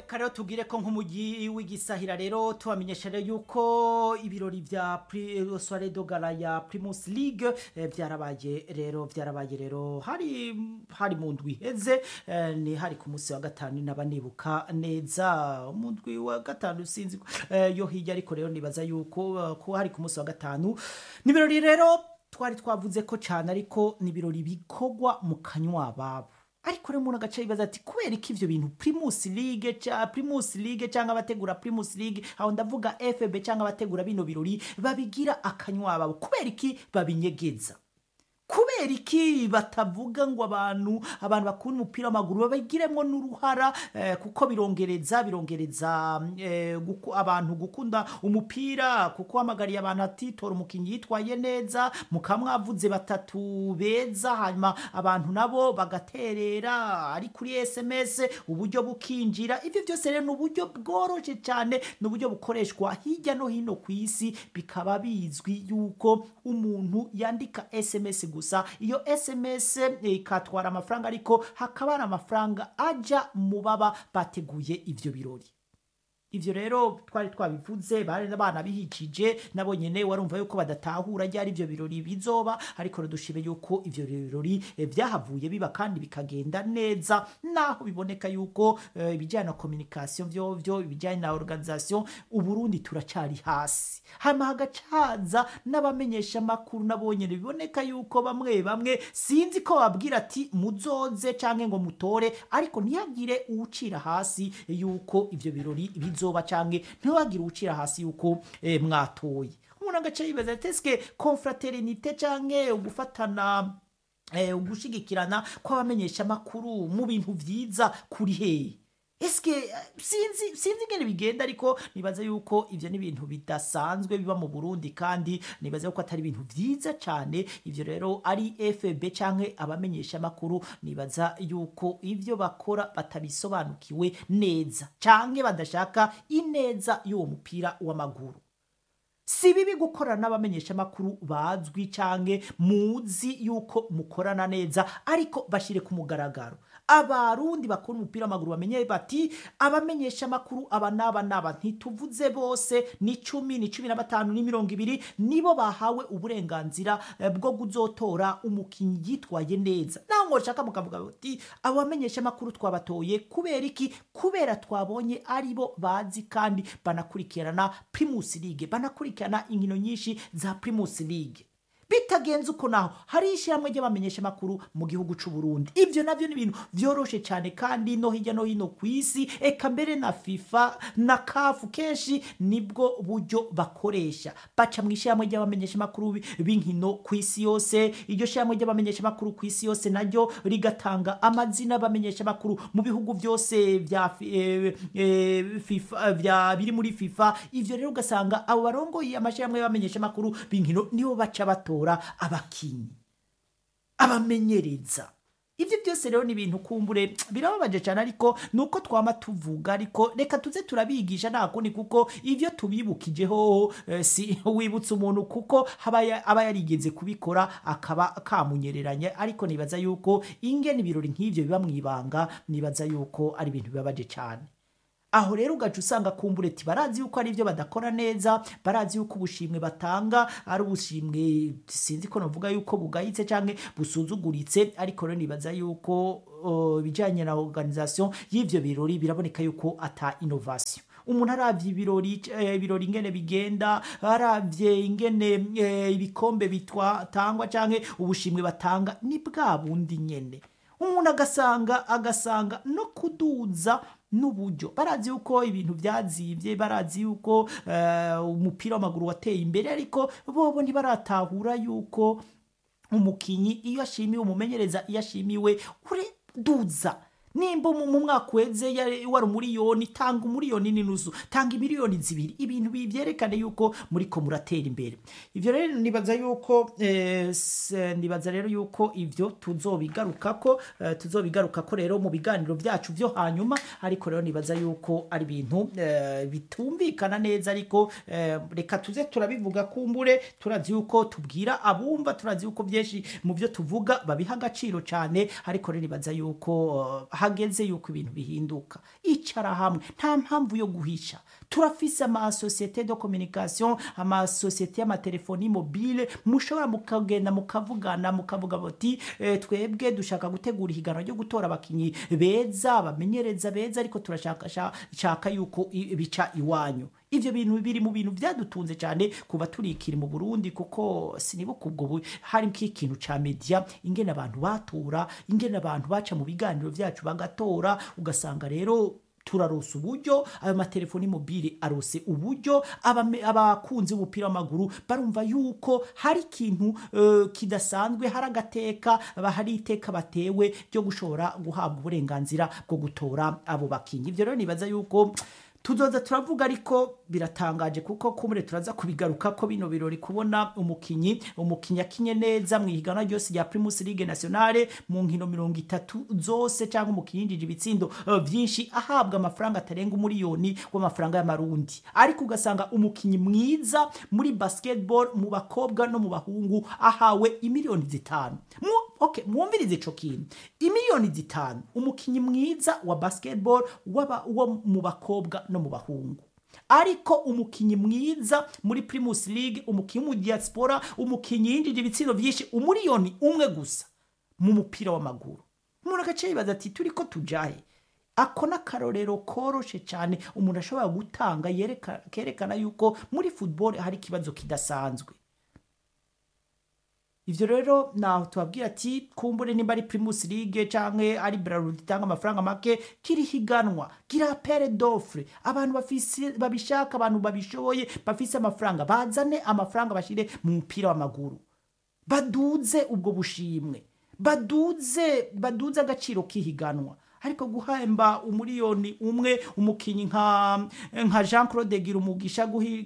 reka rero tubwire ko nk'umujyi w'igisahira rero tubamenyesha rero yuko ibirori vya Pri- soirée de gala ya primus league eh, vyarabaye rero vyarabaye rero hari hari mu ndwi iheze eh, ni hari ku munsi wa gatanu naba nibuka neza mu ndwi wa gatanu sinzi ko, eh, yo hirya ariko rero nibaza yuko eh, ko hari ku munsi wa gatanu ni ibirori rero twari twavuze ko cyane ariko ni ibirori bikorwa mu kanywa babo ariko rero umuntu agaca yibaza ati kubera iki ivyo bintu primus league ca primus league cyangwa abategura primus league aho ndavuga fb cyangwa abategura bino birori babigira akanywa babo kubera iki babinyegeza kubera iki batavuga ngo abantu abantu bakunda umupira w'amaguru babigiremo n'uruhara eh, kuko birongereza birongereza eh, guku, abantu gukunda umupira kuko hamagariye abantu ati tora umukinnyi yitwaye neza mukamwavuze batatu beza hanyuma abantu nabo bagaterera ari kuri sms uburyo bukinjira ibyo byose rero ni uburyo bworoshye cyane ni uburyo bukoreshwa hirya no hino ku isi bikaba bizwi yuko umuntu yandika sms gusa iyo sms ikatwara amafaranga ariko hakaba hari amafaranga ajya mu baba bateguye ibyo birori ivyo rero twari twabivuze bari abana bihikije nabo nyene warumva yuko badatahura ryari ivyo birori bizoba ariko dushime yuko ivyo birori eh, vyahavuye biba kandi bikagenda neza naho biboneka yuko eh, ibijyanye na communication vyo vyo ibijyanye na organisation uburundi turacari hasi hama hagacaza n'abamenyesha amakuru nabo nyene biboneka yuko bamwe bamwe sinzi ko babwira ati muzoze canke ngo mutore ariko ntiyagire uwucira hasi yuko ivyo birori bizoba canke ntihagire uwucira hasi yuko eh, mwatoye umuntu agaca yibaza ati eske confraternité canke ugufatana eh, ugushigikirana kw'abamenyesha amakuru mu bintu vyiza kuri hehe eske eh, sinzi sinzi ingene bigenda ariko nibaza yuko ivyo ni ibintu bidasanzwe biba mu Burundi kandi nibaza yuko atari ibintu vyiza cane ivyo rero ari FB canke abamenyesha amakuru nibaza yuko ivyo bakora batabisobanukiwe neza canke badashaka ineza y'uwo mupira w'amaguru si bibi gukorana n'abamenyesha amakuru bazwi canke muzi yuko mukorana neza ariko bashire ku mugaragaro abarundi bakora umupira w'amaguru bamenye bati abamenyesha amakuru aba n'aba n'aba ntituvuze bose ni cumi ni cumi na batanu ni mirongo ibiri nibo bahawe uburenganzira eh, bwo kuzotora umukinnyi yitwaye neza naho ngo shaka mukavuga bati abo bamenyesha amakuru twabatoye kubera iki kubera twabonye aribo bazi kandi banakurikirana primus league banakurikirana inkino nyinshi za primus league bitagenze uko naho hari ishyirahamwe ry'abamenyesha amakuru mu gihugu c'u Burundi ivyo navyo ni ibintu vyoroshe cyane kandi no hirya no hino ku isi eka mbere na FIFA na kafu kenshi nibwo buryo bakoresha baca mu ishyirahamwe ry'abamenyesha amakuru bi- b'inkino ku isi yose iryo shyirahamwe ry'abamenyesha amakuru ku isi yose naryo rigatanga amazina y'abamenyesha amakuru mu bihugu byose vya fi- eh, eh, FIFA vya biri muri FIFA ivyo rero ugasanga abo barongoye amashyirahamwe y'abamenyesha amakuru b'inkino nibo baca batora abakinyi abamenyereza ibyo byose rero ni ibintu kumbure birababaje cyane ariko nuko twama tuvuga ariko reka tuze turabigisha nta kundi kuko ibyo tubibukijeho eh, si wibutsa umuntu kuko haba ya- aba yarigeze kubikora akaba kamunyereranye ariko nibaza yuko ingene ibirori nk'ivyo biba mu ibanga nibaza yuko ari ibintu bibabaje cyane aho rero ugaca usanga kumbureti barazi yuko ari ibyo badakora neza barazi yuko ubushimwe batanga ari ubushimwe sinzi ko navuga yuko bugayitse cyangwa busuzuguritse ariko rero nibaza yuko uh, ibijyanye na organisation y'ivyo birori biraboneka yuko ata innovation umuntu aravye ibirori eh, ibirori ingene bigenda aravye ingene eh, ibikombe bitangwa canke ubushimwe batanga ni bwa bundi nyene umuntu agasanga agasanga no kuduza n'uburyo barazi yuko ibintu byazibye barazi yuko eh, umupira w'amaguru wateye imbere ariko bobo ntibaratahura yuko umukinyi iyo ashimiwe umumenyereza iyo ashimiwe ureduza nimba mu mu mwaka uheze yari- wari umuriyoni tanga umuriyoni n'inusu tanga imiliyoni zibiri ibintu bi- byerekane yuko muriko muratera imbere ivyo rero nibaza yuko eh, s- nibaza rero yuko ivyo tuzobigarukako eh, tuzobigarukako rero mu biganiro vyacu vyo hanyuma ariko rero nibaza yuko ari ibintu eh, bitumvikana neza ariko eh, reka tuze turabivuga kumbure turazi yuko tubwira abumva turazi yuko byinshi mu byo tuvuga babiha agaciro cyane ariko rero nibaza yuko eh, hageze yuko ibintu bihinduka icara hamwe nta mpamvu yo guhisha turafise amasosiyete de communication amasosiyete y'amatelefoni mobile mushobora mukagenda mukavugana mukavuga bati e, twebwe dushaka gutegura ihiganwa ryo gutora abakinyi beza abamenyereza beza ariko turashaka yuko bica iwanyu ivyo bintu biri mu bintu vyadutunze cyane kuba turikiri mu Burundi kuko sinibuka ubwo hari nk'ikintu ca media ingene abantu batura ingene abantu baca mu biganiro vyacu bagatora ugasanga rero turarosa uburyo ayo matelefoni mobile arose uburyo abakunzi b'umupira w'amaguru barumva yuko hari ikintu uh, kidasanzwe hari agateka hari iteka batewe ryo gushobora guhabwa uburenganzira bwo gutora abo bakinyi ivyo rero nibaza yuko tuzoza turavuga ariko biratangaje kuko kumure turaza kubigaruka ko bino birori kubona umukinyi umukinyi akinye neza mu ihiganwa ryose rya Primus League Nationale mu nkino mirongo itatu zose cyangwa umukinyi yinjije ibitsindo vyinshi ahabwa amafaranga atarenga umuriyoni w'amafaranga y'amarundi ariko ugasanga umukinyi mwiza muri basketball mu bakobwa no mu bahungu ahawe imiliyoni zitanu mu okay mwumvirize ico kintu imiliyoni zitanu umukinyi mwiza wa basketball waba wo mu bakobwa no mu bahungu ariko umukinyi mwiza muri Primus League umukinyi mu diaspora umukinyi yinjije ibitsino vyinshi umuriyoni umwe gusa mu mupira w'amaguru umuntu agace yibaza ati turiko tujahe ako n'akarorero koroshe cyane umuntu ashobora gutanga kerekana yuko muri football hari ikibazo kidasanzwe ivyo rero naho tubabwira ati kumbure nimba ari Primus League canke ari Bralud itanga amafaranga make kiri higanwa gira pere d'offre abantu bafise babishaka abantu babishoboye bafise amafaranga bazane amafaranga bashire mu mupira w'amaguru baduze ubwo bushimwe baduze baduze agaciro kihiganwa ariko guhemba umuriyoni umwe umukinyi nka nka Jean Claude Girumugisha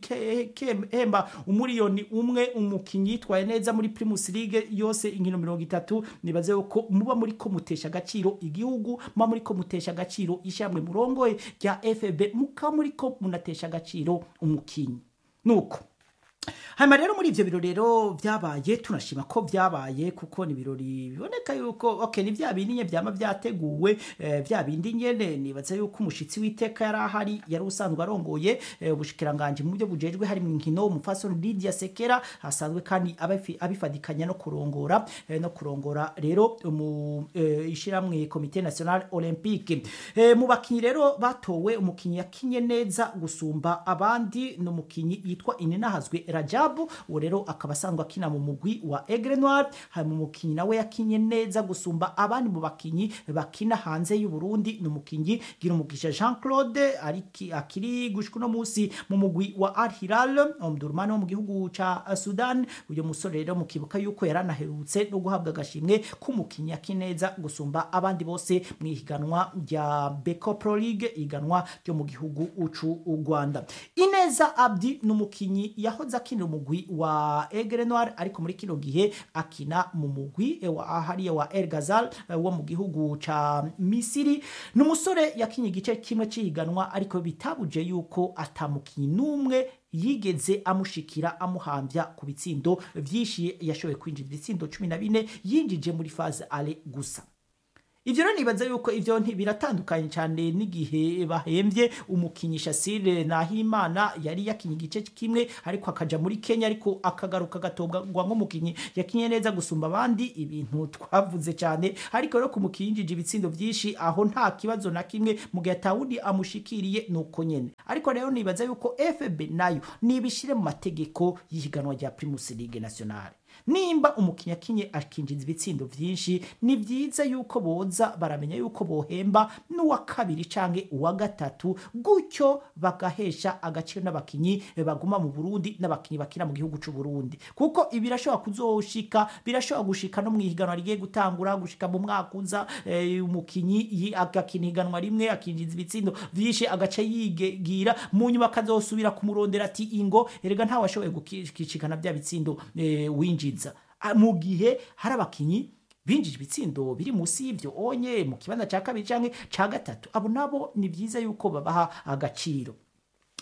guhemba umuriyoni umwe umukinyi yitwaye neza muri Primus League yose inkino mirongo itatu nibaze ko muba muri ko mutesha agaciro igihugu muba muri ko mutesha agaciro ishamwe murongoye rya FB muka muri ko munatesha agaciro umukinyi nuko hanyuma rero muri ivyo birori rero vyabaye tunashima ko vyabaye kuko ni ibirori biboneka yuko okay ni vya bindi nye vyama vyateguwe eh, vya bindi nyene nibaza yuko umushitsi w'iteka yari ahari yari usanzwe arongoye eh, ubushikiranganje mu byo bujejwe hari mu nkino umufasoni Lydia Sekera hasanzwe kandi abifadikanya no kurongora eh, no kurongora rero mu eh, ishiramwe Comité National Olympique eh, mu bakinyi rero batowe umukinyi yakinye neza gusumba abandi no mukinyi yitwa Inenahazwe Rajabu uwo rero akaba asanzwe akina mu mugwi wa Aigle Noir hari mu mukinyi nawe yakinye neza gusumba abandi mu bakinyi bakina hanze y'u Burundi ni umukinyi gira umugisha Jean Claude ariki akiri gushika no musi mu mugwi wa Al Hilal umdurumani wo mu gihugu ca Sudan uyo musore rero mukibuka yuko yaranaherutse no guhabwa agashimwe k'umukinyi yakineza gusumba abandi bose mu ihiganwa rya Beko Pro League iganwa ryo mu gihugu ucu u Rwanda Ineza Abdi ni umukinyi yahoze akinira umugwi wa Aigle Noir ariko muri kino gihe akina mu mugwi wa hariya wa El Ghazal wo mu gihugu ca Misiri ni umusore yakinye igice kimwe cihiganwa ariko bitabuje yuko atamukinyi n'umwe yigeze amushikira amuhambya ku bitsindo vyinshi yashoboye kwinjira ibitsindo cumi na bine yinjije muri faze ale gusa ivyo rero nibaza yuko ivyo biratandukanye cyane n'igihe bahembye umukinyi Shasire Nahimana yari yakinye igice kimwe ariko akaja muri Kenya ariko akagaruka gatobwa nk'umukinyi yakinye neza gusumba abandi ibintu twavuze cyane ariko rero kumukinjije ibitsindo vyinshi aho nta kibazo na kimwe mu gihe atawundi amushikiriye nuko nyene ariko rero nibaza yuko FB nayo nibishire mu mategeko y'ihiganwa rya Primus League Nationale nimba umukinnyi akinye akinjiza ibitsindo vyinshi ni vyiza yuko boza baramenya yuko bohemba n'uwa kabiri canke uwa gatatu gutyo bagahesha agaciro n'abakinyi baguma mu Burundi n'abakinyi bakina mu gihugu c'u Burundi kuko ibi birashobora kuzoshika birashobora gushika no mu ihiganwa rigiye gutangura gushika mu mwaka uza eh, umukinyi agakina ihiganwa rimwe akinjiza ibitsindo vyinshi agaca yigira mu nyuma akazosubira kumurondera ati ingo erega ntawe ashoboye gukishikana bya bitsindo eh, winjiza mu gihe hari abakinyi binjije ibitsindo biri munsi y'ivyo onye mu kibanza ca kabiri canke ca gatatu abo nabo ni vyiza yuko babaha agaciro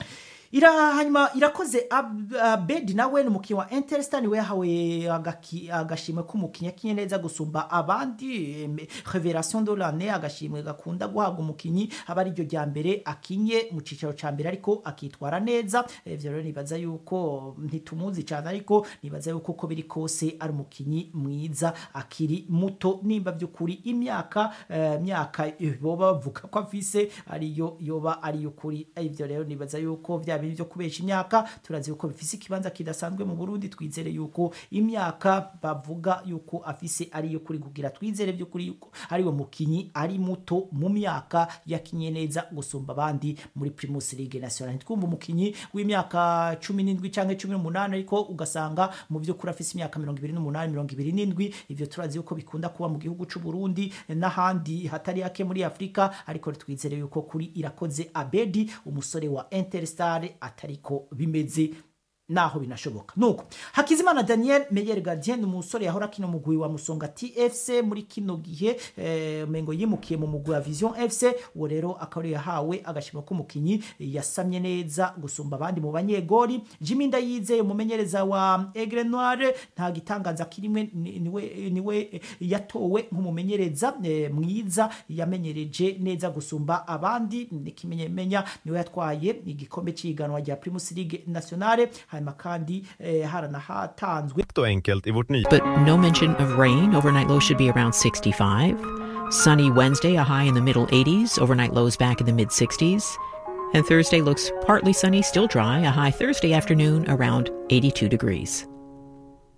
ira hanyuma irakoze Ab- abedi nawe ni umukinnyi wa interstar niwe yahawe agaki- agashimwe k'umukinnyi akinye neza gusumba abandi em, revelation de l'année agashimwe gakunda guhabwa umukinnyi aba ariryo rya mbere akinye mu cicaro ca mbere ariko akitwara neza ivyo rero nibaza yuko ntitumuzi cyane ariko nibaza yuko uko biri kose ari umukinnyi mwiza akiri muto nimba by'ukuri imyaka eh, myaka eh, boba bavuga ko afise ariyo yoba ari ukuri ivyo rero nibaza yuko vya bintu byo kubesha imyaka turazi yuko bifise ikibanza kidasanzwe mu Burundi twizere yuko imyaka bavuga yuko afise ariyo kuri kugira twizere by'ukuri yuko ari we mukinyi ari muto mu myaka yakinye neza gusumba abandi muri Primus League National twumva umukinyi w'imyaka 17 canke 18 ariko ugasanga mu by'ukuri afise imyaka 28 27 ivyo turazi yuko bikunda kuba mu gihugu c'u Burundi n'ahandi hatari hake muri Afrika ariko twizere yuko kuri irakoze Abedi umusore wa Interstar atariko bimeze naho binashoboka nuko hakizimana daniel meyer gardien ni umusore yahora kino mugwi wa musonga tfc muri kino gihe eh, mengo yimukiye mu mugwi wa vision fc uwo rero akaba ariyo yahawe agashima k'umukinyi yasamye neza gusumba abandi mu banyegori jimmy ndayizeye umumenyereza wa egre noire nta gitangaza kirimwe ni- niwe, niwe eh, yatowe nk'umumenyereza eh, mwiza yamenyereje neza gusumba abandi nikimenyemenya niwe yatwaye igikombe cy'ihiganwa rya primus league nationale hanyuma kandi eh, haranahatanzwe och enkelt i vårt nya but no mention of rain. Overnight lows should be around 65. Sunny Wednesday, a high in the middle 80s. Overnight lows back in the mid 60s. And Thursday looks partly sunny, still dry, a high Thursday afternoon around 82 degrees.